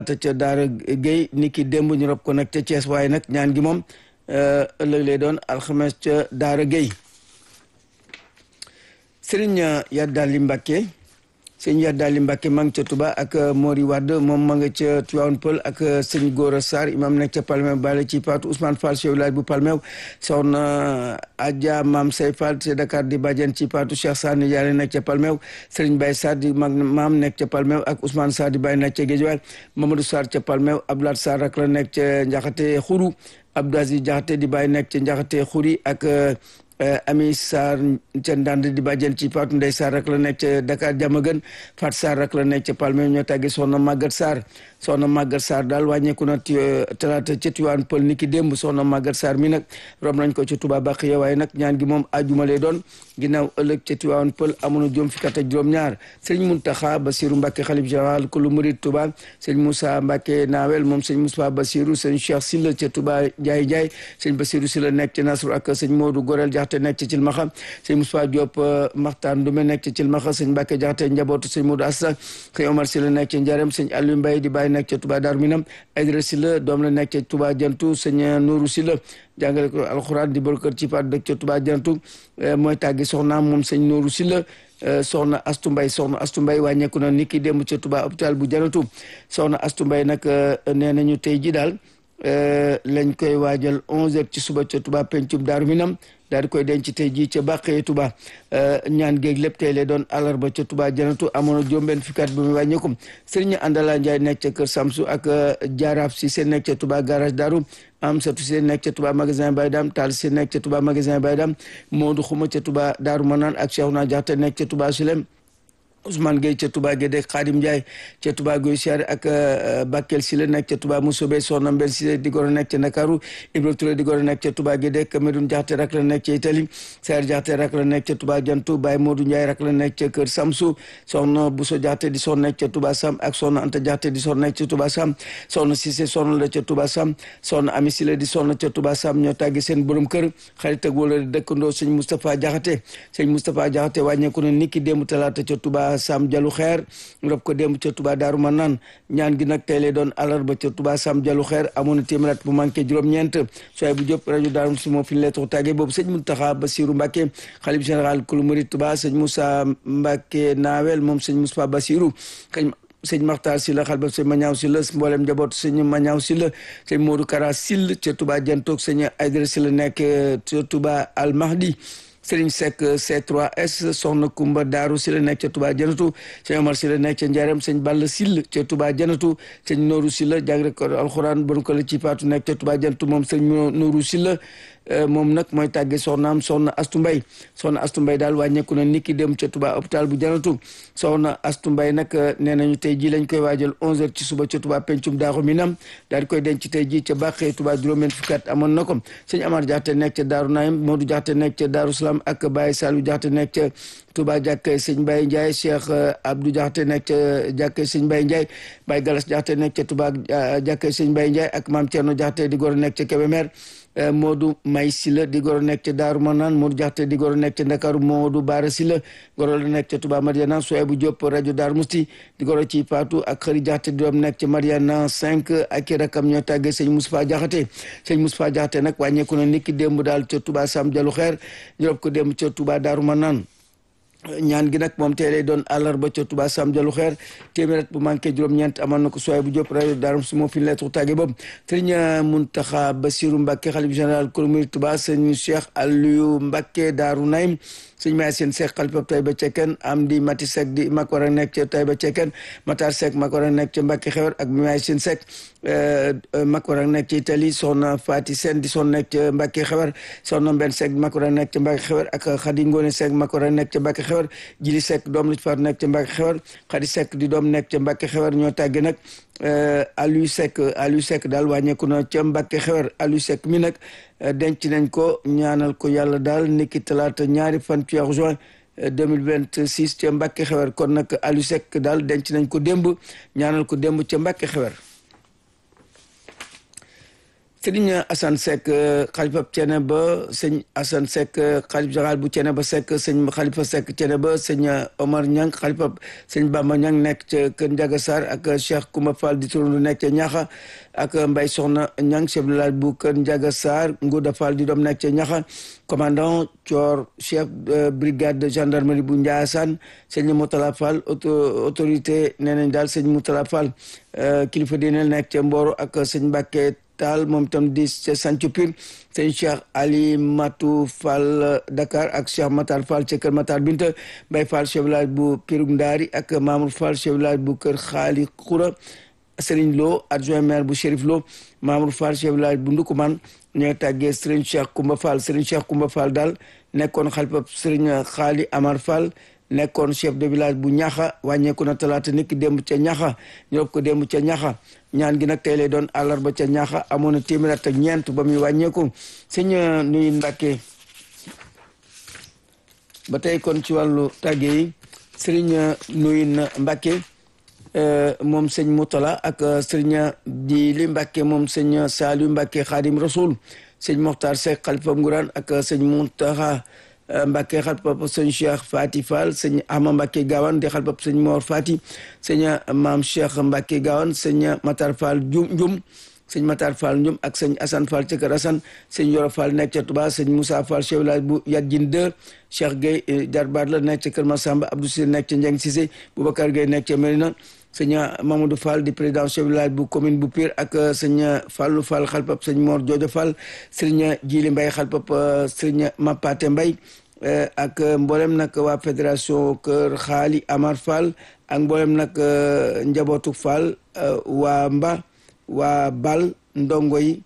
te ca Daara Guèye ni ki démb ñu rob ko nag ca Thiès waaye nag ñaan gi moom ëllëg lay doon alxames ca Daara Guèye Serigne Yaddaali Mbacke sëñ Yaddaali Mbacke ma ngi ca Touba ak Mori Wade moom ma nga ca Tivaouane Peulh ak sëñ Gora Sarr imam nekk ca Palmew bale ci Paatu Ousmane Fall chef village bu Palmew soxna Adja Maam Say Fall ci Dakar di bàjjen ci Paatu Cheikh Sarr ni yàlla nekk ca Palmew Serigne Baye Sarr di mag maam nekk ca Palmew ak Ousmane Sarr di Baye nekk ca Géejawaay Mamadou Sarr ca Palmew Abdoulaye Sarr ak la nekk ca Njaxate Xuru Abdou Aziz Jaxate di Baye nekk ca Njaxate Xuri ak Ami Sarr ca Ndande di bàjjen ci Fatou Ndeye Sarr rek la nekk ca Dakar Diamaguène Fat Sarr rek la nekk ca Palme ñoo tàggi soxna Maguette Sarr soxna Maguette Sarr daal wàññeeku na talaata ca Tivaouane Peulh ni ki démb soxna Maguette Sarr mi nag rom nañ ko ci Touba Baqiya waaye nag ñaan gi moom ajuma lay doon ginnaaw ëllëg ca Tivaouane Peulh amoon na juróom fukki at ak juróom-ñaar sëñ Muntaxa Basiru Mbàkke xalif général ku lu murid Touba sëñ Moussa Mbàkke Naawel moom sëñ Moussa Basiru sëñ Cheikh Silla ca Touba Njaay Njaay sëñ Basiru Silla nekk ca Nasru ak sëñ Modou Gorel Jaxte nekk ca Cilmaxa sëñ Moussa Diop Maxtaan Ndume nekk ca Cilmaxa sëñ Mbàkke Jaxte njabootu sëñ Modou Assa sëñ Omar Silla nekk ca Njarem sëñ Aliou Mbaye di bàyyi nekk ca Touba Darou Minam Aydra Silla doom la nekk ca Touba Jantu sëñ Nourou Silla jàngale ko alxuraan di bor kër ci pat dëkk ca Touba Jantu mooy tàggi soxnaam moom sëñ Nourou Silla soxna Astu Mbay soxna Astu Mbay wàññeeku na niki démb ca Touba hôpital bu Janatu soxna Astu Mbay nag nee nañu tey ji daal lañ koy waajal onze heures ci suba ca Touba pencum Daaru Minam daal di koy denc tey jii ca bàqee Touba ñaan géeg lépp tey lay doon àllarba ca Touba janatu amoon na juróom-benn fukki at bi mu wàññeeku Sëriñ Andala Njaay nekk ca kër Samsu ak Jaaraaf si seen nekk ca Touba garage Daaru am satu si nekk ca Touba magasin Baydam Taal si nekk ca Touba magasin Baydam Moodu Xuma ca Touba Daaru Manaan ak Cheikhouna Jaxate nekk ca Touba Sulem Ousmane Gueye ca Touba Guédé Khadim Ndiaye ca Touba Gueye Siare ak Bakel Sile nekk ca Touba Mousobe Soxna Mbel Sile di goro nekk ca Ndakaaru Ibra Touré di goro nekk ca Touba Guédé Cameroun Jaxate rak la nekk ca Italie Sayar Jaxate rak la nekk ca Touba Jantu Baye Modou Ndiaye rak la nekk ca Kër Samsu Soxna Bousso Jaxate di son nekk ca Touba Sam ak Soxna Anta Jaxate di son nekk ca Touba Sam Soxna Cissé son la ca Touba Sam Soxna Ami Sile di son ca Touba Sam ñoo tàggi seen borom kër xarit ak wala dëkkandoo sëñ Moustapha Jaxate sëñ Moustapha Jaxate wàññeeku na niki démb talaata ca Touba Sam Jalu Xeer rob ko démb ca Touba Daaru Manaan ñaan gi nag tey lay doon àllarba ca Touba Sam Jalu Xeer amoon na téeméer at bu manqué juróom-ñeent sooy bu jóp rajo Daaru si moo fi lettre tàgge boobu sëñ Muntaxa Basiru Mbàkke xalif général kulu murid Touba sëñ Moussa Mbàkke Naawel moom sëñ Moussa Basiru kañ sëñ Maxtaar Silla xal ba sëñ Mañaaw Silla mboolem njaboot sëñ Mañaaw Silla sëñ Modou Kara Sill ca Touba Jantoog sëñ Aydara Silla nekk ca Touba Al Mahdi Sëriñ Seck C3S soxna Kumba Daaru si la nekk ca Touba Janatu sëñ Omar si la nekk ca Njarem sëñ Balla Sill ca Touba Janatu sëñ Nooru si la jàngre ko alxuraan bon ko la ci paatu nekk ca Touba Janatu moom sëñ Nooru si la moom nag mooy tàgge soxnaam soxna Astu Mbay soxna Astu Mbay daal wàññeeku na niki dem ca Touba hôpital bu Janatu soxna Astu Mbay nag nee nañu tey ji lañ koy waajal 11h ci suba ca Touba pencum Daaru Minam daal di koy denc tey ji ca Bàqee Touba juróom-benn fukki at amoon na ko sëñ Amar Jaxate nekk ca Daaru Naim Modou Jaxate nekk ca Daaru Salaam ak Baye Saliou Jaxate nekk ca Touba jàkkee sëñ Baye Ndiaye Cheikh Abdou Jaxate nekk ca jàkkee sëñ Baye Ndiaye Baye Galas Jaxate nekk ca Touba jàkkee sëñ Baye Ndiaye ak Maam Thierno Jaxate di goro nekk ca Kébémer Modou May Silla di goro nekk ca Daaru Manaan Modou Jaxate di goro nekk ca Ndakaaru Modou Baara Silla goro la nekk ca Touba Mariana Souaibou Diop rajo Daaru Musti di goro ci Paatu ak Xëri Jaxate di doom nekk ca Mariana 5 ak i rakam ñoo tàggee sëñ Moustapha Jaxate sëñ Moustapha Jaxate nag wàññeeku na niki démb daal ca Touba Sam Jalu Xeer jorob ko démb ca Touba Daaru Manaan ñaan gi nag moom tey lay doon àllarba ca Touba Sam Jalu Xeer téeméer bu manqué juróom-ñeent amoon na ko sooy bu jóp rajo daarum su moo fi lettre tàgge boobu sëriñ Muntaxa Basiru Mbàkke xalif général kul murid Touba sëñ Cheikh Aliou Mbàkke Daaru Naim sëñ Maay Seen Seck xalifab Tayba Cekken am di Mati Seck di mag war a nekk ca Tayba Cekken Matar Seck mag war a nekk ca Mbàkke Xewar ak Maay Seen Seck mag war a nekk ca Italie soxna Faati Seen di son nekk ca Mbàkke Xewar soxna Mbenn Seck mag war a nekk ca Mbàkke Xewar ak Xadi Ngoone Seck mag war a nekk ca Mbàkke Xewar Jili Seck doom la ci faat nekk ca Mbàkke Xewar Xadi Seck di doom nekk ca Mbàkke Xewar ñoo tàgge nag Aliou Seck Aliou Seck daal wàññeeku na ca Mbàkke Xewar Aliou Seck mi nag denc nañ ko ñaanal ko yàlla daal niki talaata ñaari fan ci weeru juin 2026 ca Mbàkke Xewar kon nag Aliou Seck daal denc nañ ko démb ñaanal ko démb ca Mbàkke Xewar Sëriñ Assane Seck xalifa Thiénaba sëñ Assane Seck xalif général bu Thiénaba Seck sëñ Xalifa Seck Thiénaba sëñ Omar Niang xalifa sëñ Bamba Niang nekk ca Kër Ndiaga Sarr ak Cheikh Koumba Fall di turundu nekk ca Ñaxa ak Mbaye Soxna Niang chef de village bu Kër Ndiaga Sarr Ngouda Fall di doom nekk ca Ñaxa commandant Thior chef brigade de gendarmerie bu Ndiassane sëñ Moutala Fall autorité nee nañ daal sëñ Moutala Fall kilifa diine nekk ca Mboro ak sëñ Mbacke Taal moom tam di ca Sancu Pire sëñ Cheikh Ali Matou Fall Dakar ak Cheikh Matar Fall ca Kër Matar Binta Mbaye Fall chef village bu Pirug Ndaari ak Mamour Fall chef village bu Kër Xaali Xura Serigne Lo adjoint maire bu Chérif Lo Mamour Fall chef village bu Ndukuman ñooy tàggee Serigne Cheikh Koumba Fall Serigne Cheikh Koumba Fall daal nekkoon xalifa Serigne Xaali Amar Fall nekkoon chef de village bu ñaxa wàññeeku na talaata niki démb ca ñaxa ñoo ko démb ca ñaxa ñaan gi nag tey lay doon àllarba ca ñaxa amoon na téeméer ak ñeent ba muy wàññeeku sëñ nuyu Mbàkke ba tey kon ci wàllu tàgge yi sëriñ nuyu Mbàkke moom sëñ Moutala ak sëriñ di li Mbàkke moom sëñ Saliou Mbàkke Xaadim Rasul sëñ Moxtar Seck xalifa Nguraan ak sëñ Muntaxa Mbacke xal pap sëñ Cheikh Fati Fall sëñ Ama Mbacke Gawane di xal pap sëñ Mor Fati sëñ Maam Cheikh Mbacke Gawane sëñ Matar Fall Njum Njum sëñ Matar Fall Njum ak sëñ Assane Fall ca Kër Assane sëñ Yoro Fall nekk ca Touba sëñ Moussa Fall chef village bu Yadjin 2 Cheikh Gueye jarbaat la nekk ca Kër Massamba Abdou Cissé nekk ca Njeng Cissé Boubacar Gueye nekk ca Mérina sëñ Mamadou Fall di président chef village bu commune bu Pire ak sëñ Fallou Fall xalpap sëñ Mor Jojo Fall sëñ Jili Mbaye xalpap sëñ Mapate Mbaye ak mboolem nag waa fédération Kër Xaali Amar Fall ak mboolem nag njabootu Fall waa Mba waa Bal ndongo yi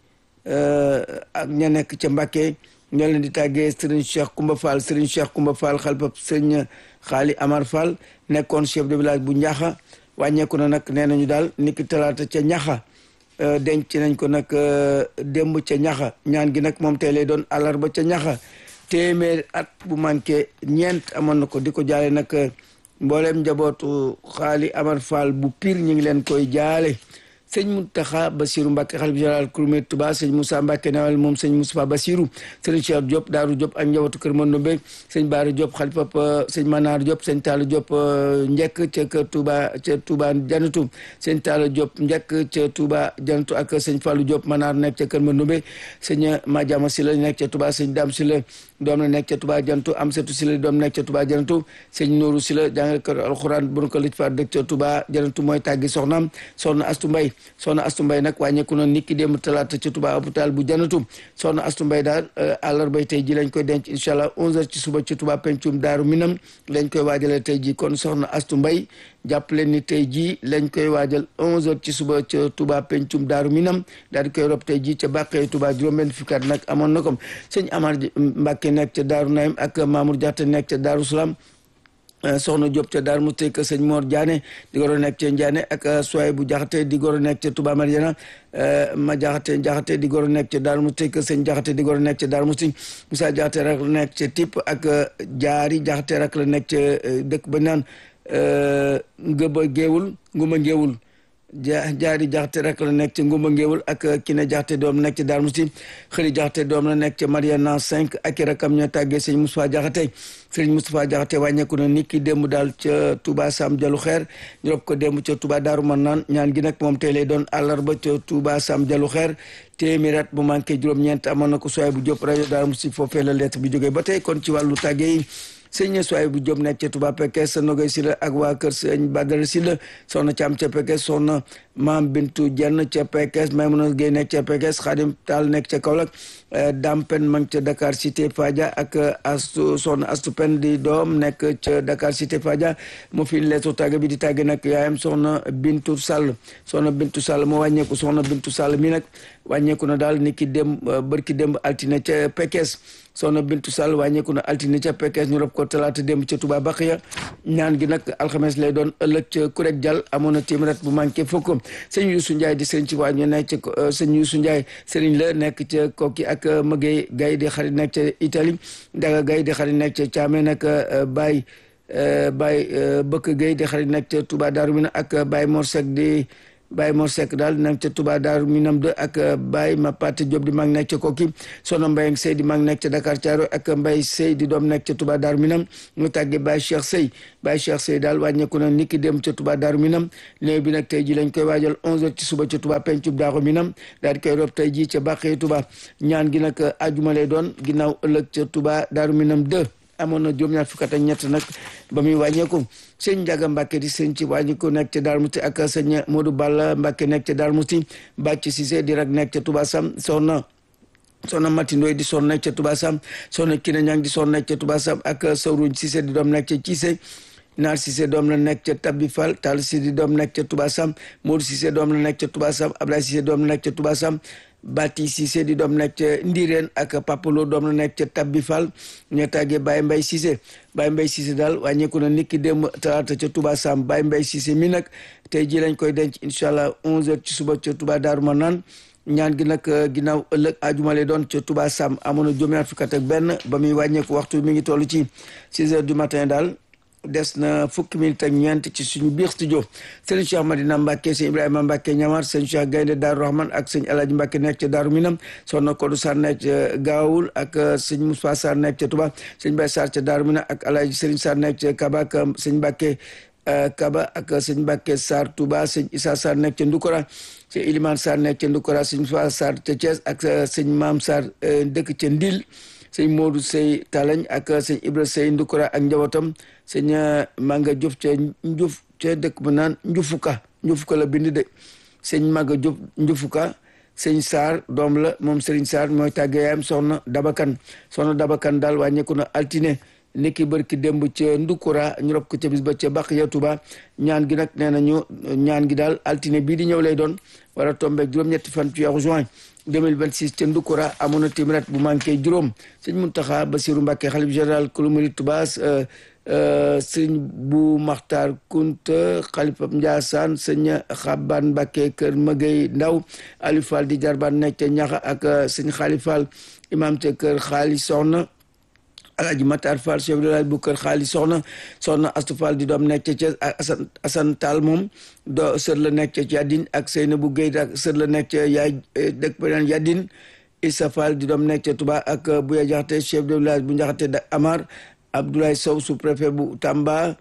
ak ña nekk ca Mbàkke ñoo leen di tàggee Serigne Cheikh Koumba Fall Serigne Cheikh Koumba Fall xalpap sëñ Xaali Amar Fall nekkoon chef de village bu Ñaxa wàññeeku na nag nee nañu daal niki talaata ca ñaxa denc nañ ko nag démb ca ñaxa ñaan gi nag moom tey lay doon àllarba ca ñaxa téeméer at bu manqué ñeent amoon na ko di ko jaale nag mbooleem njabootu xaali Amar Fall bu Pire ñu ngi leen koy jaale sëñ Mountakha Bassirou Mbacké xalif général Kouroumé Touba sëñ Moussa Mbacké nawel moom sëñ Moustapha Bassirou sëñ Cheikh Diop Daaru Diop ak njabootu kër Mandombe sëñ Baara Diop xalifa sëñ Manar Diop sëñ Talla Diop njëkk ca kër Touba ca Touba Janatu sëñ Talla Diop njëkk ca Touba Janatu ak sëñ Fallou Diop Manar nekk ca kër Mandombe sëñ Madiama Sylla nekk ca Touba sëñ Dame Sylla doom la nekk ca Touba Janatu Amsatou Sylla doom nekk ca Touba Janatu sëñ Nourou Sylla jàngalekat alxuraan bu nu ko lëj fa dëkk ca Touba Janatu mooy tàggi soxnaam soxna Astu Mbay soxna Astu Mbay nag wàññeeku na niki démb talaata ca Touba hôpital bu Janatu soxna Astu Mbay daal àllarbay tey ji lañ koy denc incha allah 11h ci suba ci Touba pencum Daaru Minam lañ koy waajalee tey ji kon soxna Astu Mbay jàpp leen ni tey jii lañ koy waajal 11h ci suba ca Touba pencum Daaru Minam daal di koy rob tey jii ca Bàqee Touba juróom-benn fukki at nag amoon na ko sëñ Amar Mbàkke nekk ca Daaru Naim ak Mamour Diatta nekk ca Daaru Salaam soxna Diop ca Daaru Musti ak sëñ Mor Diané di goro nekk ca Ndiané ak Soye bu Jaxate di goro nekk ca Touba Mariana ma Jaxate Jaxate di goro nekk ca Daaru Musti ak sëñ Jaxate di goro nekk ca Daaru Musti Moussa Jaxate rak la nekk ca Tipp ak Jaari Jaxate rak la nekk ca dëkk ba naan Ngëba Géewul Nguma Géewul ja jaari jaxte rek la nekk ca ngumba ngéewul ak kine jaxte doom nekk ca daar musti xëri jaxte doom la nekk ca mariana 5 ak i rakam ñoo tàggee sëñ Moustapha jaxate sëñ Moustapha jaxate wàññeeku na nit ki démb daal ca Touba Sam Jalu Xeer ñu rob ko démb ca Touba Daaru Marnaan ñaan gi nag moom tey lay doon àllarba ca Touba Sam Jalu Xeer téeméer at bu manqué juróom-ñeent amoon na ko soay bu jóp rajo daar musti foofee la lettre bi jógee ba tey kon ci wàllu tàggee yi sëñ Soay bu Jóob nekk ca Touba Pekes sa Nogay Sila ak waa kër sëñ Badara Sila soxna Caam ca Pekes soxna Maam Bintu Jenn ca Pekes Maymuna Gey nekk ca Pekes Xaadim Taal nekk ca Kaolack Dampen mang ca Dakar Cité Fadia ak astu soxna Astu Pen di doom nekk ca Dakar Cité Fadia mu fi leetu tàgg bi di tàgg nag yaayam soxna Bintu Sall soxna Bintu Sall moo wàññeeku soxna Bintu Sall mi nag wàññeeku na daal ni ki dem bërki démb altine ca Pekes soxna Bintu Sall wàññeeku na altine ca Pekes ñu rob ko talaata démb ca Touba Baxiya ñaan gi nag alxames lay doon ëllëg ca Kurek Jal amoon na téeméer bu manqué fukk sëñ Youssou Ndiaye di sëriñ ci waa ñu nekk ca sëñ Youssou Ndiaye sëriñ la nekk ca Kokki ak Magay Gay di xarit nekk ca Italie Ndaga Gay di xarit nekk ca Thiamé nag Baye Baye Bëkk Gay di xarit nekk ca Touba Darou Mina ak Baye Mor Seck di Baye Mor Seck daal nekk ca Touba Daaru Minam 2 ak Baye Mapate Diop di mag nekk ca Koki sono Mbaye Sey di mag nekk ca Dakar Thiaro ak Mbaye Sey di doom nekk ca Touba Daaru Minam ñu tàggee Baye Cheikh Sey Baye Cheikh Sey daal wàññeeku na niki dem ca Touba Daaru Minam néew bi nag tey ji lañ koy waajal 11h ci suba ca Touba pencub Daaru Minam daal di koy rob tey ji ca Bàqee Touba ñaan gi nag ajuma lay doon ginnaaw ëllëg ca Touba Daaru Minam 2 amoon na juróom-ñaar fukk ak ñett nag ba muy wàññeeku sëñ Njaga Mbàkke di sëñ ci wàññeeku nekk ca Darou Mouti ak sëñ Modou Balla Mbàkke nekk ca Darou Mouti Bàcc Cissé di rek nekk ca Touba Sam soxna soxna Mati Ndoy di son nekk ca Touba Sam soxna Kine Ñang di son nekk ca Touba Sam ak Sawruñ Cissé di doom nekk ca Cissé Naar Cissé doom la nekk ca Tabbi Fall Tall Cissé di doom nekk ca Touba Sam Modou Cissé doom la nekk ca Touba Sam Abdoulaye Cissé doom la nekk ca Touba Sam Bati Cissé di doom nekk ca Ndiréen ak Papalo doom la nekk ca Tabbi Fall ñoo tàggee Baye Mbaye Cissé Baye Mbaye Cissé daal wàññeeku na niki démb talaata ca Touba Sam Baye Mbaye Cissé mi nag tey ji lañ koy denc incha allah 11h ci suba ca Touba Darou Manane ñaan gi nag ginnaaw ëllëg ajuma lay doon ca Touba Sam amoon na juróom-ñaar fukk ak benn ba muy wàññeeku waxtu mi ngi toll ci 6 heures du matin daal. des na fukki minute ak ñeent ci suñu biir studio sëñ Cheikh Madina Mbacke sëñ Ibrahima Mbacke ñamar sëñ Cheikh Gaynde Daaru Rahman ak sëñ Alaaji Mbacke nekk ca Daaru Minam soxna Kodou Sarr nekk ca Gaawul ak sëñ Moussa Sarr nekk ca Touba sëñ Baye Sarr ca Daaru Minam ak Alaaji Sëriñ Sarr nekk ca Kaba ak sëñ Mbacke Kaba ak sëñ Mbacke Sarr Touba sëñ Issa Sarr nekk ca Ndukora sëñ Ilimane Sarr nekk ca Ndukora sëñ Moussa Sarr ca Thiès ak sëñ Maam Sarr dëkk ca Ndil sëñ Modou Sey Talañ ak sëñ Ibra Sey Ndukura ak njabootam sëñ Manga Diouf ca Ndiouf ca dëkk bu naan Ndioufouka Ndioufouka la bind de sëñ Manga Diouf Ndioufouka sëñ Sarr doom la moom Serigne Sarr mooy tàggee yaayam soxna Dabakan soxna Dabakan daal wàññeeku na altine niki bërki démb ca Ndukura ñu rob ko ca bis ba ca baq ya Tuba ñaan gi nag nee nañu ñaan gi daal altine bii di ñëw lay doon war a tombeeg juróom-ñetti fan ci weeru juin 2026 ca Ndukura amoon na téeméer bu manqué juróom sëñ Muntaxa Basiru Mbàkke xalif général kulu murid Tuubaa sëñ bu Maxtaar Kunta xalifa Njaasaan sëñ Xaban Mbàkke kër Magay Ndaw Aliou Fall di jarbaan nekk ca ñaxa ak sëñ Xaali Fall imam ca kër Xaali Soxna Alaaji Matar Fall chef de village bu kër Xaali Soxna Soxna Astu Fall di doom nekk ca Thiès ak Asan Asan Taal moom do sër la nekk ca Yadin ak Seynabou Guèye ak sër la nekk ca yaay dëkk beneen Yadin Issa Fall di doom nekk ca Touba ak Bouya Jaxate chef de village bu Njaxate da Amar Abdoulaye Sow sous-préfet bu Tamba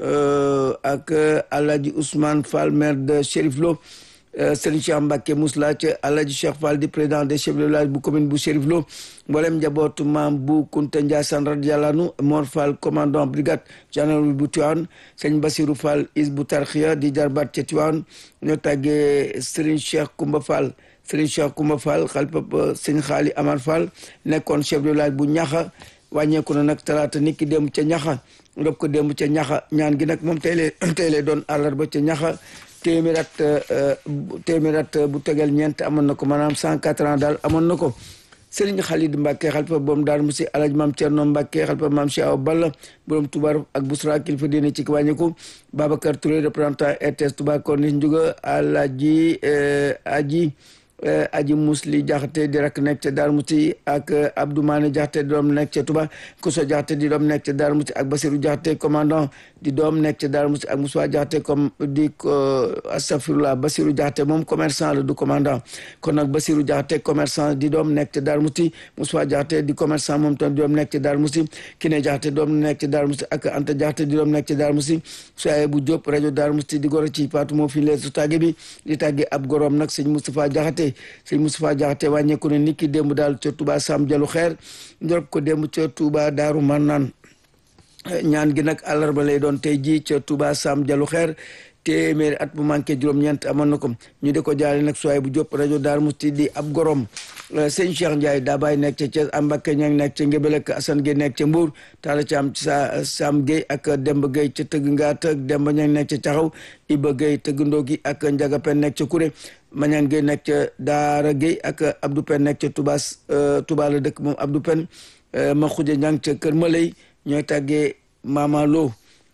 ak Alaaji Ousmane Fall maire de Chérif Lo Serigne Cheikh Mbacke Mousla ca Alaaji Cheikh Fall di président des chefs de village bu commune bu Chérif Lo mboolem njabootu maam bu Kunta Ndiassane radiyallahu anhu Mor Fall commandant brigade gendarmerie bu Tivaouane sëñ Basirou Fall is bu Tarxiya di jarbaat ca Tivaouane ñoo tàggee Serigne Cheikh Koumba Fall Serigne Cheikh Koumba Fall xalifa sëñ Xaali Amar Fall nekkoon chef de village bu Ñaxa wàññeeku na nag talaata nit ki démb ca Ñaxa ndob ko démb ca Ñaxa ñaan gi nag moom tey lay tey lay doon àllarba ca Ñaxa téeméer at téeméer at bu tegal ñeent amoon na ko maanaam cent quatre ans daal amoon na ko Serigne Khalid Mbacke xalifa boom daal musi alaj maam Thierno Mbacke xalifa maam Cheikh Awa Balla borom Touba ak Bousra kilifa diine ci wàññiku Babacar Touré représentant RTS Touba Corniche Ndiouga Alaji Aji aji musli jaxate di rak nekk ca Darou Mouti ak Abdou Mané jaxate di doom nekk ca Touba Kouso jaxate di doom nekk ca Darou Mouti ak Basirou jaxate commandant di doom nekk ca Darou Mouti ak Moussa jaxate comme di astafirullah Basirou jaxate moom commerçant la du commandant kon nag Basirou jaxate commerçant di doom nekk ca Darou Mouti Moussa jaxate di commerçant moom tam di doom nekk ca Darou Mouti Kiné jaxate doom nekk ca Darou Mouti ak Anta jaxate di doom nekk ca Darou Mouti soye bu Diop rajo Darou Mouti di goro ci Fatou moo fi leesu tàgge bi di tàgge ab gorom nag sëñ Moustapha jaxate sëñ Moustapha Diakhaté wàññeeku ne niki démb daal ca Touba Sam Jalu Xeer njorop ko démb ca Touba Daaru Marnaan ñaan gi nag àllarba lay doon tey jii ca Touba Sam Jalu Xeer téeméeri at bu manqué juróom-ñeent amoon na ko ñu di ko jaale nag suwaay bu jóp rajo Daaru Musti di ab gorom sëñ Cheikh Ndiaye daa bàyyi nekk ca Thiès Ambacke ña ngi nekk ca Ngébel ak Assane Gueye nekk ca Mbour Talla Thiam ci sa Sam Gueye ak Demba Gueye ca Tëgg Ngaat ak Demba ña ngi nekk ca Caxaw Iba Gueye Tëggandoo gi ak Njaga Pen nekk ca Kuré Mañan Gueye nekk ca Daara Gueye ak Abdou Pen nekk ca Touba Touba la dëkk moom Abdou Pen ma xuja ñang ca Kër Malay ñooy tàggee Mama Lo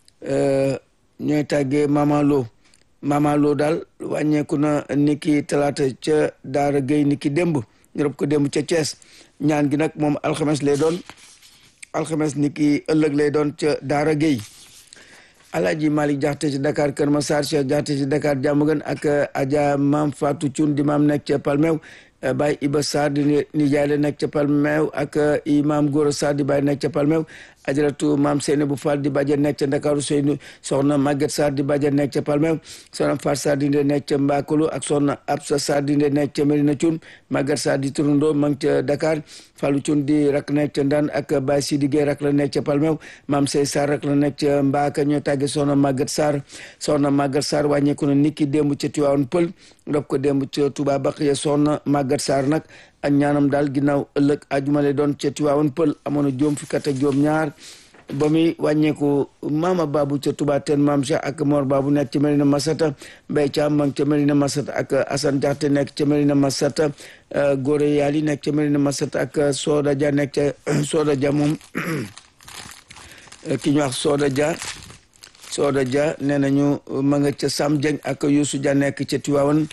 ñooy tàggee Mama Lo Mama Lo daal wàññeeku na niki talaata ca Daara Gueye niki démb ñu rob ko démb ca Thiès ñaan gi nag moom alxames lay doon alxames niki ëllëg lay doon ca Daara Gueye Alaaji Malick Jaxate ci Dakar Kër Massar Cheikh Jaxate ci Dakar Diamaguène ak Adja Maam Fatou Thioune di maam nekk ca Palmew Baye Iba Sarr di nijaay la nekk ca Palmew ak Imam Gora Sarr di Baye nekk ca Palmew ajaratu maam Seyne bu Fall di bàjjen nekk ca Ndakaaru Seynu soxna Maguette Sarr di bàjjen nekk ca Palmew soxna Far Sarr di nekk ca Mbakulu ak soxna Absa Sarr di nekk ca Medina Thioune Maguette Sarr di turandoo ma ngi ca Dakar Fallou Thioune di rak nekk ca Ndaan ak Baye Sidi Gueye rak la nekk ca Palmew maam Sey Sarr rak la nekk ca Mbaka ñoo tàgge soxna Maguette Sarr soxna Maguette Sarr wàññeeku na niki démb ca Tivaouane Pël ndox ko démb ca Touba Baqiya soxna Maguette Sarr nag ak ñaanam daal ginnaaw ëllëg ajumale doon ca Tivaouane Pël amoon na juróom fukki at ak juróom ñaar ba muy wàññeeku maama babu ca Touba ten maam Cheikh ak Mor babu nekk ca Medina Masata Mbaye Thiam ma ngi ca Medina Masata ak Assane Diakhaté nekk ca Medina Masata Gore Yali nekk ca Medina Masata ak Soda Dia nekk ca Soda Dia moom ki ñu wax Soda Dia Soda Dia nee nañu ma nga ca Sam Dieng ak Youssou Dia nekk ca Tivaouane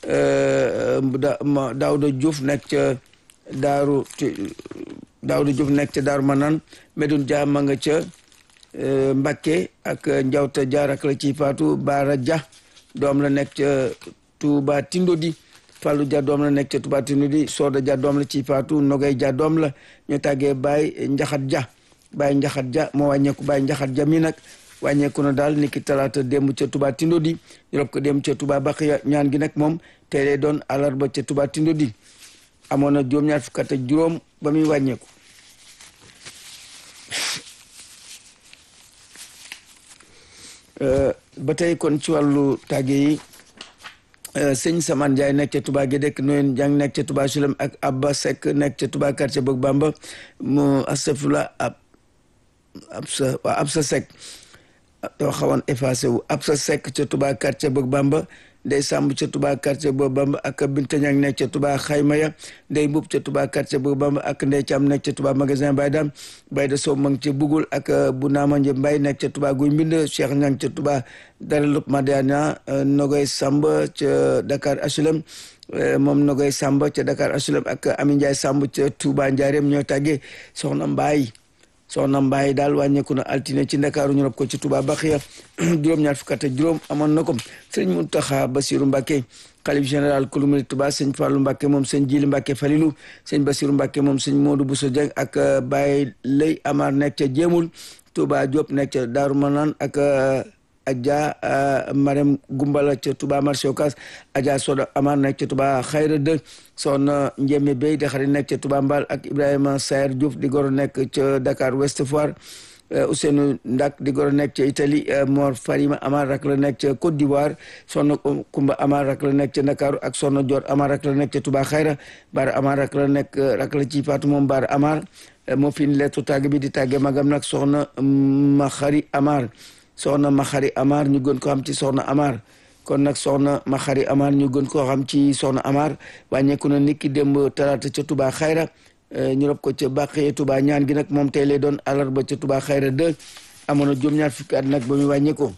Daouda Diouf nekk ca Daaru Daouda Diouf nekk ca Daaru Manaan Medoune Dia ma nga ca Mbakke ak Njawta Dia rak la ci faatu Baara Dia doom la nekk ca Touba Tindodi Fallou Dia doom la nekk ca Touba Tindodi Soda Dia doom la ci faatu Nogay Dia doom la ñu tàggee Baye Njaxat Dia Baye Njaxat Dia moo wàññeeku Baye Njaxat Dia mi nag wàññeeku na daal niki talaata démb ca Touba Tindodi ñu rob ko démb ca Touba Baqiya ñaan gi nag moom tey lay doon àllarba ca Touba Tindodi amoon na juróom-ñaar fukk ak juróom ba muy wàññeeku ba tey kon ci wàllu tàgge yi sëñ Saman Ndiaye nekk ca Touba Gédek Noyen Jàng nekk ca Touba Sulem ak Abba Seck nekk ca Touba quartier Bëgg Bamba mu astafurlah ab ab sa waa ab sa Seck dafa xawoon effacé wu ab sa Seck ca Touba quartier Bëgg Bamba ndey sàmb ca Touba quartier Bëgg Bamba ak Binta Ñang nekk ca Touba Xayma ya ndey mbub ca Touba quartier Bëgg Bamba ak ndey Caam nekk ca Touba magasin Baye Dam Baye de Sow ma ngi ca Bugul ak bu naama nje Mbay nekk ca Touba Guy Mbind Cheikh Ñang ca Touba Daralub Madiana Nogoy Samb ca Dakar HLM moom Nogoy Samb ca Dakar HLM ak Ami Ndiaye Samb ca Touba Ndiarème ñoo tàggee soxna Mbaay soxna Mbaye daal wàññeeku na altine ci ndakaaru ñu rob ko ci Touba Baxiya juróom-ñaar fukk ak juróom amoon na ko sëñ Muntaxa Basiru Mbàkke xalif général kulu murid Touba sëñ Fàllu Mbàkke moom sëñ Jili Mbàkke Falilu sëñ Basiru Mbàkke moom sëñ Moodu Buso Jeng ak Baye Lay Amar nekk ca Jéemul Touba Diop nekk ca Daaru Manaan ak Adja Marème Gumbala ca Touba marché Ocass Adja Soda Amar nekk ca Touba Xayra de soxna Njémé Bey di xarit nekk ca Touba Mbal ak Ibrahima Sayer Diouf di goro nekk ca Dakar Ouest Foire Ousseynou Ndak di goro nekk ca Italie Mor Farima Amar rak la nekk ca Côte d'Ivoire soxna Kumba Amar rak la nekk ca Ndakaaru ak soxna Dior Amar rak la nekk ca Touba Xayra Baara Amar rak la nekk rak la ci Faatu moom Baara Amar moo fi lettu tàgg bi di tàgge magam nag soxna Maxari Amar soxna Maxari Amar ñu gën ko xam ci soxna Amar kon nag soxna Maxari Amar ñu gën koo xam ci soxna Amar wàññeeku na niki démb talaata ca Touba Xayra ñu rob ko ca Bàqee Touba ñaan gi nag moom tey lay doon àllarba ca Touba Xayra 2 amoon na juróom-ñaar fukki at nag ba muy wàññeekoo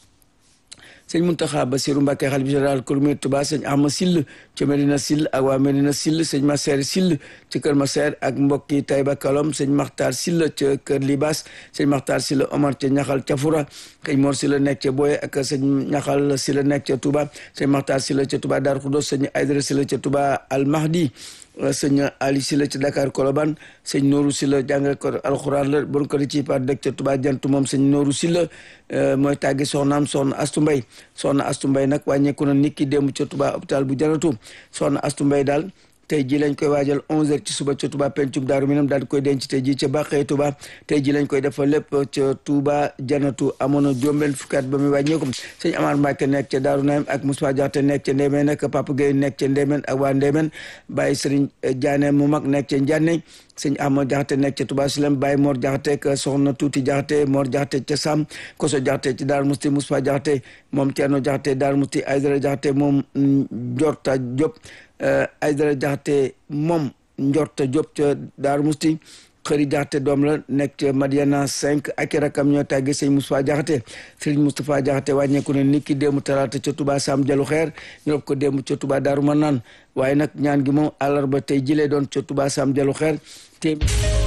sëñ Muntaxa Basiru Mbàkke xalifa général kër Murid Touba sëñ Ahma Sill ca Medina Sill ak waa Medina Sill sëñ Maseer Sill ci kër Maseer ak mbokki Tayba Kalom sëñ Maxtaar Sill ca kër Libas sëñ Maxtaar Sill Omar ca Ñaxal ca Fura sëñ Mor Sill nekk ca Boye ak sëñ Ñaxal Sill nekk ca Touba sëñ Maxtaar Sill ca Touba Dar Xudos sëñ Aydara Sill ca Touba Al Mahdi sëñ Ali Sila ci Dakar Koloban sëñ Nooru Sila jàngale ko alxuraan la bon ko di ci par dëkk ca Touba jantu moom sëñ Nooru Sila mooy tàggi soxnaam soxna Astu Mbay soxna Astu Mbay nag wàññeeku na nit ki démb ca Touba hôpital bu janatu soxna Astu Mbay daal tey ji lañ koy waajal 11h ci suba ca Touba pencum Daaru Minam daal di koy denc tey ji ca Bàqee Touba tey ji lañ koy defal lépp ca Touba janatu amoon na juróom-benn fukki at ba muy wàññeeku sëñ Amar Mbacke nekk ca Daaru Naim ak Moussa Diakhaté nekk ca Ndémeen ak Papa Gueye nekk ca Ndémeen ak waa Ndémeen Baye Serigne Diané mu mag nekk ca Ndiané sëñ Ahmad Diakhaté nekk ca Touba Silem Baye Mor Diakhaté ak soxna Tuuti Diakhaté Mor Diakhaté ca Sam Koso Diakhaté ci Daaru Musti Moussa Diakhaté moom Thierno Diakhaté Daaru Musti Aydara Diakhaté moom Njorta Diop Aydara Diakhaté moom Njorta Diop ca Daaru Musti xëri Diakhaté doom la nekk ca Madiana 5 ak rakam ñoo tàggee sëñ Moustapha Diakhaté Serigne Moustapha Diakhaté wàññeeku ne niki démb talaata ca Touba Sam Jalu Xeer ñu rob ko démb ca Touba Daaru Manaan waaye nag ñaan gi moom àllarba tey jilee doon ca Touba Sam Jalu Xeer téeméer